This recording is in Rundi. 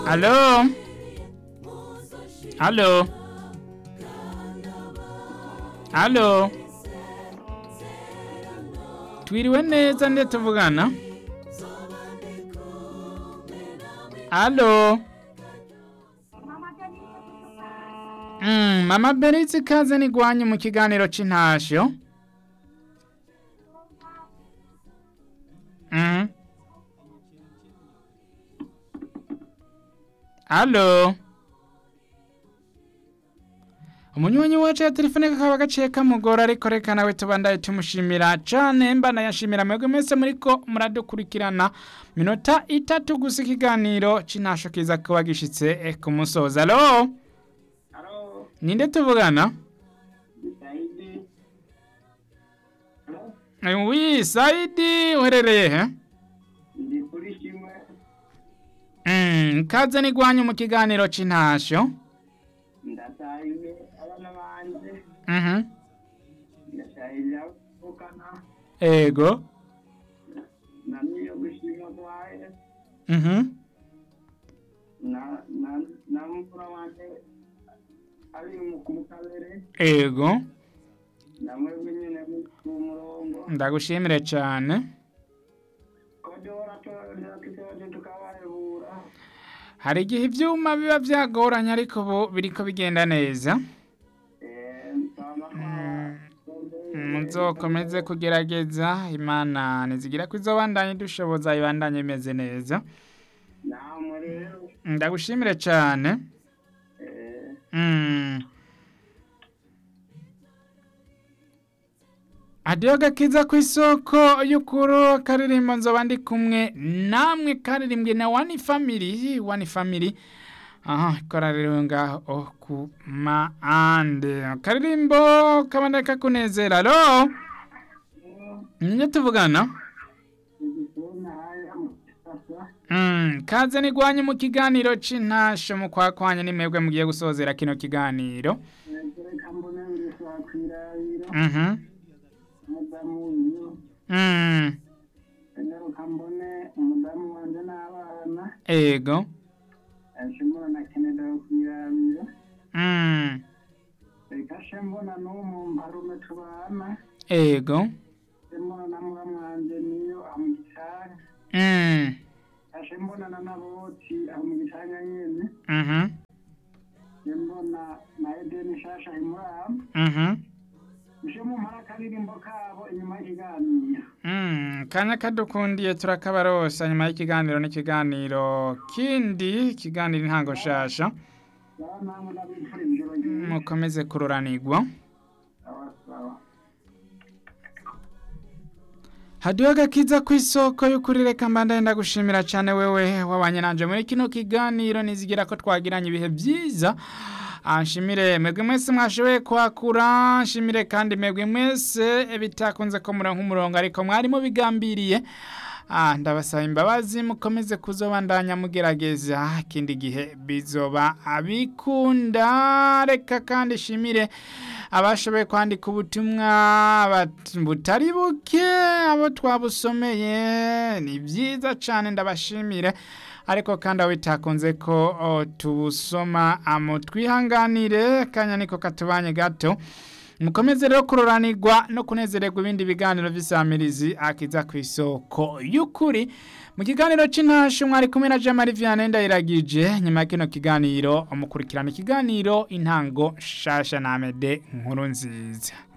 Halo? Halo? Halo? Twiriwe neza nde tuvugana? Halo? Mm, Mama Beritsi ikaze nigwanye mu kiganiro c'intasho. Mhm. Halo? Umunywanyi wacu ya telefone kakaba gaciye kamugora ariko reka nawe tubandaye tumushimira cane mbana yashimira mwebwe mwese muriko muradukurikirana minota itatu gusa ikiganiro c'intasho kiza kuba gishitse eh, ku musozo alo Halo, ninde tuvugana Saidi. Halo, Eh, wi saidi uherereye he ndi kuri kimwe. Mm, kaze nigwanye mu kiganiro c'intasho Ndataye abana banje. Mhm. Ndataye avukana. ego Na niyo gushima kwaye. Mhm. Na na na mfura wanje ari mu kumukalere. ego Na mwebwe nyene ku murongo. ndagushimire cane Kodora to yakitoje tukabahebura. hari igihe ivyuma biba vyagoranye ariko ubu biriko bigenda neza Eh, nsama muzokomeze kugerageza imana nizigira ko izobandanye dushoboza ibandanye imeze neza namwe rero. ndagushimire cane Eh, Mm. Adiyo gakiza ku isoko y'ukuru karirimbo nzoba ndi kumwe namwe karirimbwe na wani family wani family aha kora rero ngaho ku maande karirimbo kabandaka kunezera alo ninyo tuvugana igikona haya mu kisasa. Mm, kaze nigwanye mu kiganiro c'intasho mu kwakwanya ni mwebwe mugiye gusozera kino kiganiro reka mbone ngisa kwirabira Mhm. umudamu wiyo Mm. ngaruka mbone umudamu wanje n'abana Ego. ashobora na keneda kwirabira Mm. reka she mbona n'umu mparume tubana Ego. she mbona na muramu wanje niyo amu gicanga Mm. ashe mbona na naboti amu gicanga nyene Mhm. she mbona na edeni shasha imuramu Mhm. she mumpara akaririmbo kabo inyuma y'ikiganiro Mm. Kanya kadukundiye turakabarosa nyuma y'ikiganiro n'ikiganiro kindi ikiganiro intango shasha sawa namwe ndabipfura ijoro ryiza mukomeze kururanirwa sawa sawa hadiyo gakiza ku isoko y'ukuri reka mbandaye ndagushimira cyane wewe wabanye nanje muri kino kiganiro nizigira ko twagiranye ibihe byiza Ah, nshimire mwebwe mwese mwashoboye kwakura nshimire kandi mwebwe mwese bitakunze ko muronka umurongo ariko mwari mubigambiriye Ah, ndabasaba imbabazi mukomeze kuzobandanya mugerageza ikindi gihe bizoba abikunda reka kandi shimire abashoboye kwandika ubutumwa bat- butari buke abo twabusomeye ni byiza cyane ndabashimire ariko kandi aho bitakunze ko o, tubusoma amo twihanganire kanya niko katubanye gato mukomeze rero kuroranirwa no kunezererwa ibindi biganiro vy'isamirizi akiza ku isoko y'ukuri mu kiganiro c'intasho mwari kumwe na Jamari Vianney ndayiragije nyuma ya kino kiganiro mukurikirana ikiganiro intango shasha na Amede nkuru nziza